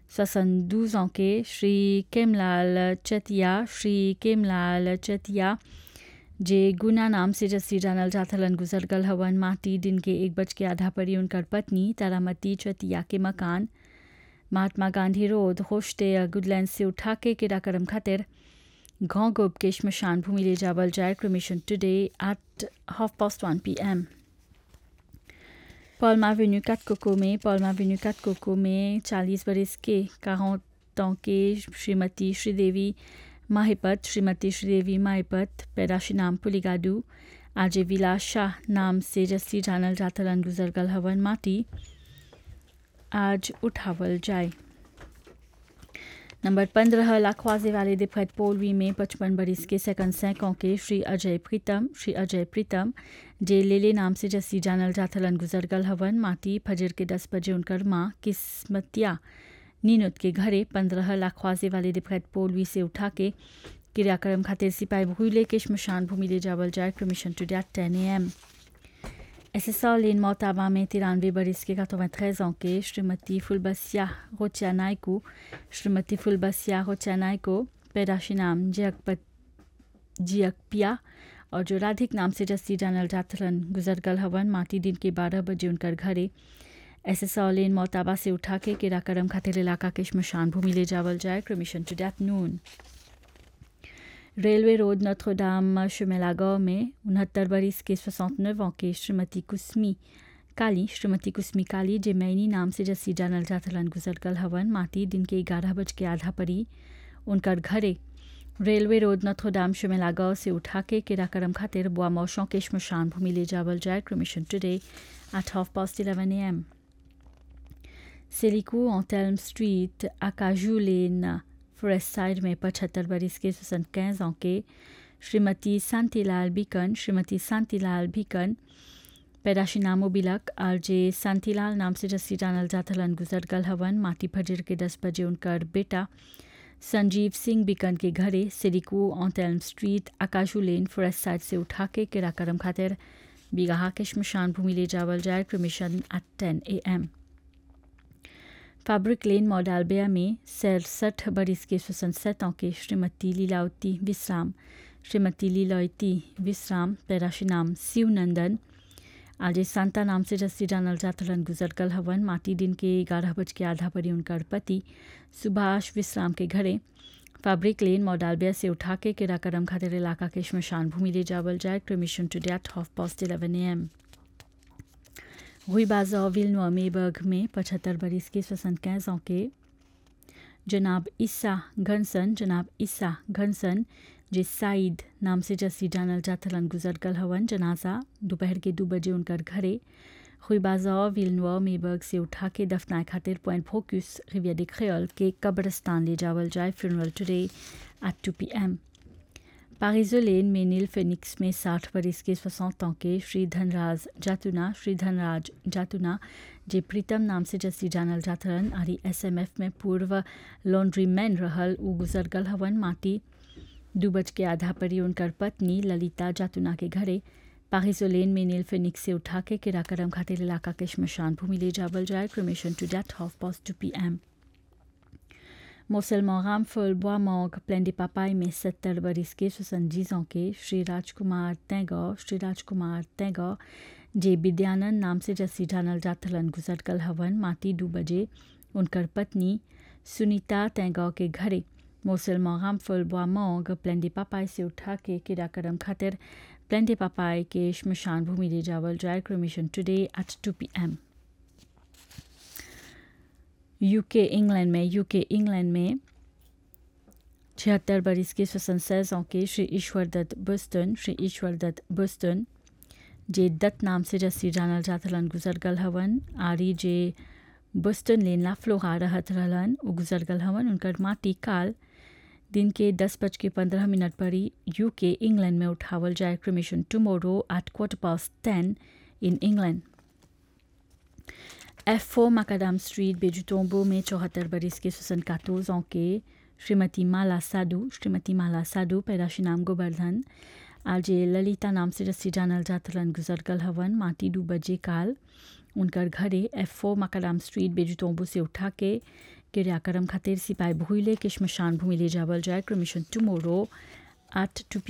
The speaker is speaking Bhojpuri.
72 ans के श्री केमलाल चतिया श्री केमलाल चतिया जे गुना नाम से जस्सी जानल जाथलन गुजर गल हवन माटी दिन के एक बज के आधा परी उनकर पत्नी तारामती चतिया के मकान महात्मा गांधी रोड होस्टे गुडलैंड से उठा के किराकरम खातिर गांव गोब के शमशान भूमि ले जावल जाए cremation today at half past one p m पॉलमा वेन्यू काटकोको में पॉलमा वेन्यू काटकोको में चालीस बरस के quarante ans के श्रीमती श्रीदेवी माहिपत श्रीमती श्रीदेवी माहिपत पैदाशी नाम पुलिगाडू आज विलास शाह नाम से जस्सी जानल जातलन गुजर गल हवन माटी आज उठावल जाए नंबर पंद्रह लाखवाजे वाले दिफत पोलवी में पचपन बरिस के सेकंड सैकों के श्री अजय प्रीतम श्री अजय प्रीतम जे लेले नाम से जस्सी जानल जाथलन गुजर गल हवन माटी फजर के दस बजे उनकर माँ किस्मतिया नीनुत के घरे पंद्रह लाखवाजे वाले दिफत पोलवी से उठा के क्रियाक्रम खातिर सिपाही भूले के शमशान भूमि ले जावल जाए परमिशन टू डेट टेन ए एम एसएसआर लेन मोताबा में तिरानवे बरिस के 93 ans के श्रीमती फुलबसिया रोचानाइको श्रीमती फुलबसिया रोचानाइको पैदाशी नाम जियकपत जियकपिया और जो राधिक नाम से जस्सी जानल जातरन गुजर गल हवन माटी दिन के बारह बजे उनकर घरे एसएसआर लेन मोताबा से उठा के किराकरम खातिर इलाका के शमशान भूमि ले जावल जाए cremation today noon railway road नोत्रोडाम शुमेलागांव में उनहत्तर बरिस के 69 ans के श्रीमती कुस्मी काली श्रीमती कुस्मी काली जे मैनी नाम से जस्सी जानल जाथलन गुजर गल हवन माटी दिन के ग्यारह बज के आधा परी उनकर घरे रेलवे रोड नथोडाम शुमेलागांव से उठा के किराकरम खातिर बुआ मौशों के शमशान भूमि ले जावल जाए cremation today at half past eleven a m सेलिको ऑन स्ट्रीट आकाजू लेन फॉरेस्ट साइड में पचहत्तर बरिस के सुसन कैंस के श्रीमती शांतिलाल बीकन श्रीमती शांतिलाल बीकन पैदाशी नामो बिलक आर जे शांतिलाल नाम से जस्सी जानल जाथलन गुजर गल हवन माटी फजर के दस बजे उनकर बेटा संजीव सिंह बीकन के घरे सिरिकू ऑन स्ट्रीट आकाशू लेन फॉरेस्ट साइड से उठा के किराकरम खातिर बिगाहा के शमशान भूमि ले जावल जाए क्रमिशन एट टेन ए एम फैब्रिक लेन मॉडालबिया में सड़सठ बरिस के सनसठ के श्रीमती लीलावती विश्राम श्रीमती लीलावती विश्राम पैराशी नाम शिवनंदन आज सांता नाम से जस्सी जानल जातलन गुजर गल हवन माटी दिन के ग्यारह बज के आधा परी उनकर पति सुभाष विश्राम के घरे फैब्रिक लेन मॉडालबिया से उठा के किराकरम खातिर इलाका के शमशान भूमि ले जावल जाए cremation today half past eleven a m हुई बाजा विलनुआ मेबर्ग में पचहत्तर बरिस के सोसन कैंस के जनाब ईसा घनसन जनाब ईसा घनसन जे साइद नाम से जस्सी जानल जाथलन गुजर गल हवन जनाजा दोपहर के दो बजे उनकर घरे हुई बाजा विलनुआ मेबर्ग से उठा के दफनाए खातिर पॉइंट फोक्यूस रिविया de क्रेल के कब्रस्तान ले जावल जाए funeral today at two p m पारिजोलेन में नील फेनिक्स में साठ बरिस के सोसठ के श्री धनराज जातुना श्री धनराज जातुना जे प्रीतम नाम से जस्सी जानल जाथरन आरी एसएमएफ में पूर्व लॉन्ड्री मैन रहल उ गुजर गल हवन माटी दू बज के आधा परी उनकर पत्नी ललिता जातुना के घरे पारिजोलेन में नील फेनिक्स से उठा के किराकरम खातिर इलाका के शमशान भूमि ले जावल जाए cremation today half past two p m मोसलमान रामफल बोआमोग प्लेंडी पापाई में सत्तर बरिस के सुसंजीज के श्री राजकुमार तैगौ श्री राजकुमार तैगौ जे विद्यानंद नाम से जस्सी जानल जाथलन गुजर कल हवन माटी दो बजे उनकर पत्नी सुनीता तैगौ के घरे मोसलमान रामफल बोआमोग प्लेंडी पापाई से उठा के किराकरम खातिर प्लेंडी पापाई के शमशान भूमि ले जावल जाए cremation today at two p m UK England में यूके इंग्लैंड में छिहत्तर बरिस के सोसन के श्री ईश्वर दत्त बुस्टन श्री ईश्वर दत्त बुस्टन जे दत्त नाम से जस्सी जानल जाथलन गुजर गल हवन आरी जे बुस्टन लेन लाफ्लोहा रहत रहलन उ गुजर गल हवन उनकर माटी काल दिन के दस बज के पंद्रह मिनट पर ही यूके इंग्लैंड में उठावल जाए cremation tomorrow at quarter past ten in England F four मकादाम स्ट्रीट बेजुटोम्बो में चौहत्तर बरिस के सुसन कातोज के श्रीमती माला साधु श्रीमती माला साधु पैदाशी नाम गोवर्धन आज ललिता नाम से रस्सी जानल जातलन गुजर गल हवन माटी दू बजे काल उनकर घरे एफ फोर मकादाम स्ट्रीट बेजुटोम्बो से उठा के क्रियाक्रम खातिर सिपाही भूले के शमशान भूमि ले जावल जाए क्रमिशन टुमोरो एट टू